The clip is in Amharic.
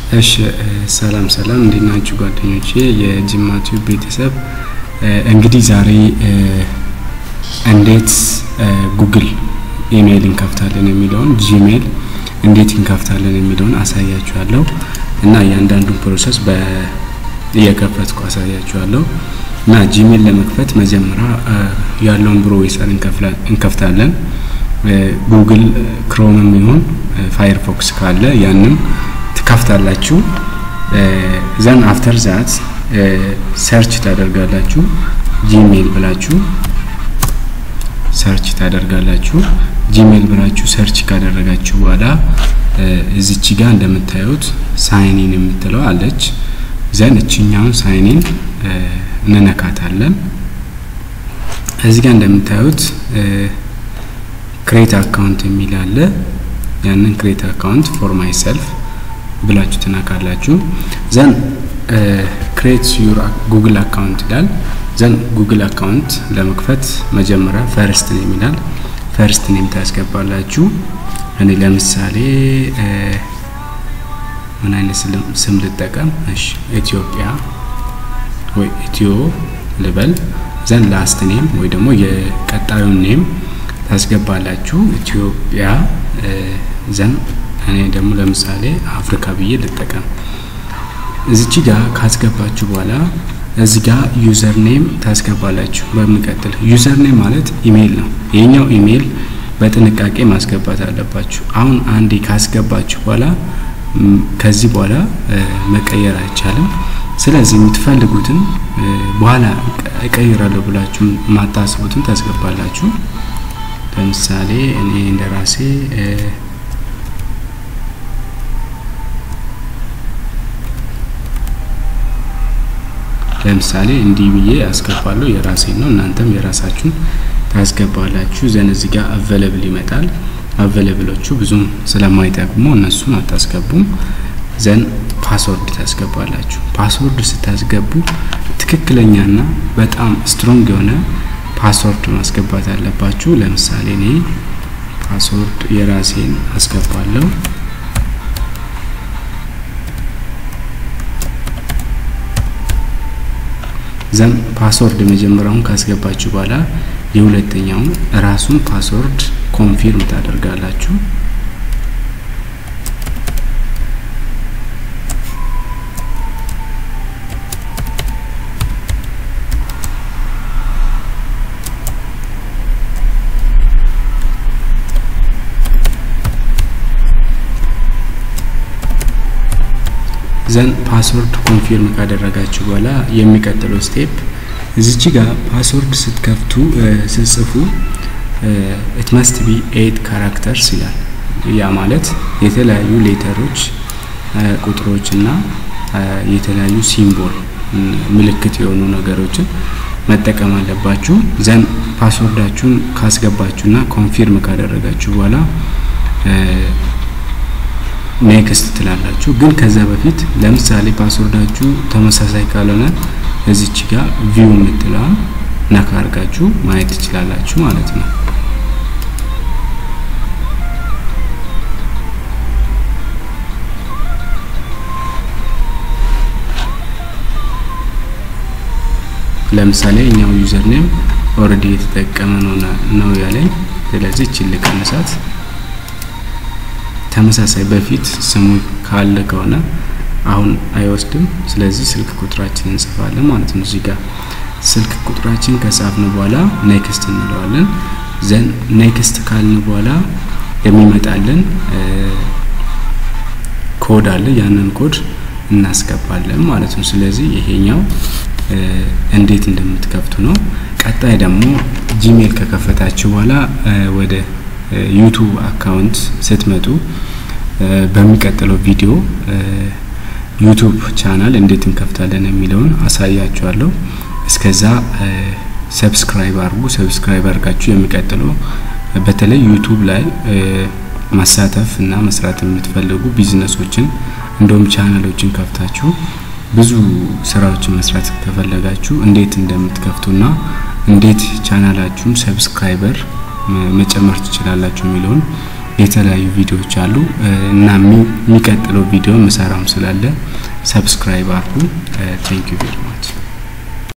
እሺ ሰላም ሰላም፣ እንዴት ናችሁ ጓደኞቼ የጅማ ቲዩብ ቤተሰብ? እንግዲህ ዛሬ እንዴት ጉግል ኢሜይል እንከፍታለን የሚለውን ጂሜል እንዴት እንከፍታለን የሚለውን አሳያችኋለሁ እና እያንዳንዱን ፕሮሰስ እየከፈትኩ አሳያችኋለሁ። እና ጂሜል ለመክፈት መጀመሪያ ያለውን ብሮዌሰር እንከፍታለን። ጉግል ክሮምም ይሁን ፋየርፎክስ ካለ ያንም ትከፍታላችሁ። ዘን አፍተር ዛት ሰርች ታደርጋላችሁ። ጂሜል ብላችሁ ሰርች ታደርጋላችሁ። ጂሜል ብላችሁ ሰርች ካደረጋችሁ በኋላ እዚች ጋር እንደምታዩት ሳይኒን የምትለው አለች። ዘን እችኛውን ሳይኒን እንነካታለን። እዚህ ጋር እንደምታዩት ክሬት አካውንት የሚል አለ። ያንን ክሬት አካውንት ፎር ማይ ሰልፍ ብላችሁ ትነካላችሁ። ዘን ክሬት ዩር ጉግል አካውንት ይላል። ዘን ጉግል አካውንት ለመክፈት መጀመሪያ ፈርስት ኔም ይላል። ፈርስት ኔም ታስገባላችሁ። እኔ ለምሳሌ ምን አይነት ስም ልጠቀም? እሺ ኢትዮጵያ ወይ ኢትዮ ልበል። ዘን ላስት ኔም ወይ ደግሞ የቀጣዩን ኔም ታስገባላችሁ። ኢትዮጵያ ዘን እኔ ደግሞ ለምሳሌ አፍሪካ ብዬ ልጠቀም። እዚች ጋር ካስገባችሁ በኋላ እዚህ ጋር ዩዘር ኔም ታስገባላችሁ። በሚቀጥል ዩዘር ኔም ማለት ኢሜይል ነው። የኛው ኢሜይል በጥንቃቄ ማስገባት አለባችሁ። አሁን አንዴ ካስገባችሁ በኋላ ከዚህ በኋላ መቀየር አይቻልም። ስለዚህ የምትፈልጉትን በኋላ እቀይራለሁ ብላችሁ የማታስቡትን ታስገባላችሁ። ለምሳሌ እኔ እንደ ራሴ ለምሳሌ እንዲህ ብዬ አስገባለሁ። የራሴን ነው። እናንተም የራሳችሁን ታስገባላችሁ። ዘን እዚህ ጋር አቬለብል ይመጣል። አቬለብሎቹ ብዙም ስለማይጠቅሙ እነሱን አታስገቡም። ዘን ፓስወርድ ታስገባላችሁ። ፓስወርድ ስታስገቡ ትክክለኛና በጣም ስትሮንግ የሆነ ፓስወርድ ማስገባት አለባችሁ። ለምሳሌ እኔ ፓስወርድ የራሴን አስገባለሁ። ዘን ፓስወርድ መጀመሪያውን ካስገባችሁ በኋላ የሁለተኛውን ራሱን ፓስወርድ ኮንፊርም ታደርጋላችሁ። ዘን ፓስወርድ ኮንፊርም ካደረጋችሁ በኋላ የሚቀጥለው ስቴፕ እዚች ጋር ፓስወርድ ስትከፍቱ ስትጽፉ ኢት መስት ቢ ኤት ካራክተርስ ይላል። ያ ማለት የተለያዩ ሌተሮች፣ ቁጥሮች እና የተለያዩ ሲምቦል ምልክት የሆኑ ነገሮችን መጠቀም አለባችሁ። ዘን ፓስወርዳችሁን ካስገባችሁና ኮንፊርም ካደረጋችሁ በኋላ ኔክስት ትላላችሁ። ግን ከዛ በፊት ለምሳሌ ፓስወርዳችሁ ተመሳሳይ ካልሆነ እዚች ጋር ቪው የምትለዋን ነካ አድርጋችሁ ማየት ትችላላችሁ ማለት ነው። ለምሳሌ እኛው ዩዘር ኔም ኦልሬዲ የተጠቀመ ነው ነው ያለኝ። ስለዚህ እችን ልቀንሳት። ተመሳሳይ በፊት ስሙ ካለ ከሆነ አሁን አይወስድም። ስለዚህ ስልክ ቁጥራችን እንጽፋለን ማለት ነው። እዚህ ጋር ስልክ ቁጥራችን ከጻፍን በኋላ ኔክስት እንለዋለን። ዘን ኔክስት ካልን በኋላ የሚመጣልን ኮድ አለ። ያንን ኮድ እናስገባለን ማለት ነው። ስለዚህ ይሄኛው እንዴት እንደምትከፍቱ ነው። ቀጣይ ደግሞ ጂሜል ከከፈታችሁ በኋላ ወደ ዩቱብ አካውንት ስትመጡ በሚቀጥለው ቪዲዮ ዩቱብ ቻናል እንዴት እንከፍታለን የሚለውን አሳያችኋለሁ። እስከዛ ሰብስክራይብ አድርጉ። ሰብስክራይብ አድርጋችሁ የሚቀጥለው በተለይ ዩቱብ ላይ መሳተፍ እና መስራት የምትፈልጉ ቢዝነሶችን እንደውም ቻናሎችን ከፍታችሁ ብዙ ስራዎችን መስራት ከፈለጋችሁ እንዴት እንደምትከፍቱና እንዴት ቻናላችሁን ሰብስክራይበር መጨመር ትችላላችሁ የሚለውን የተለያዩ ቪዲዮዎች አሉ እና የሚቀጥለው ቪዲዮ ምሰራም ስላለ ሰብስክራይብ አድርጉ። ቴንክ ዩ ቬሪ ማች